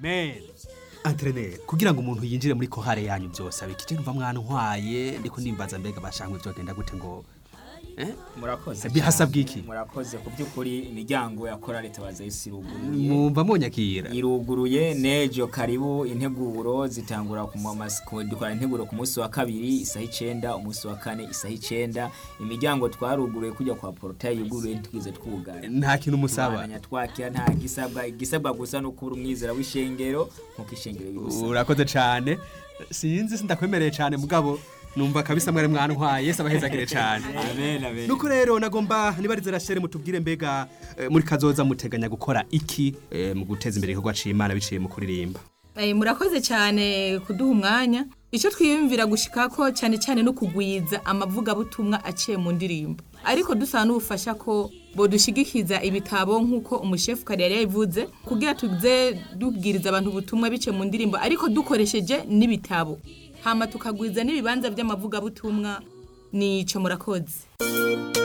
amen antrenere kugira ngo umuntu yinjire muri kohare yanyu byose abikije numva mwantwaye ndiko ndimbaza mbega bashangwe byogenda gute ngo eh? murakoze Bihasabwa cyane. iki? murakoze ku by'ukuri imiryango ya korali tabaza isi iruguruye mwumva munyakira iruguruye nejo karibu integuro zitangura ku mamasiko dukora integuro ku munsi wa kabiri isaha icenda umunsi wa kane isaha icenda imiryango twaruguruye kujya kwa portail yuguruye ntitwize twugara nta kintu musaba Tubandanya twakira nta gisabwa igisabwa gusa no kuba umwizera w'ishengero nkuko ishengero bibusaba urakoze cyane sinzi sindakwemereye cyane mugabo numva kabisa mwari mwantwaye yesu abahezagire cyane amen amen nuko rero nagomba nibarize rashere mutubwire mbega eh, muri kazoza muteganya gukora iki eh, mu guteza imbere igikorwa c'imana biciye mu kuririmba Eh, murakoze cyane kuduha umwanya icyo twiyumvira gushikako cyane cyane no kugwiza amavugabutumwa aciye mu ndirimbo ariko dusaba n'ubufasha ko bodushigikiza ibitabo nk'uko umushefu kare yari yabivuze kugira tuze dubwiriza abantu ubutumwa biciye mu ndirimbo ariko dukoresheje n'ibitabo hama tukagwiza n'ibibanza by'amavugabutumwa nico murakoze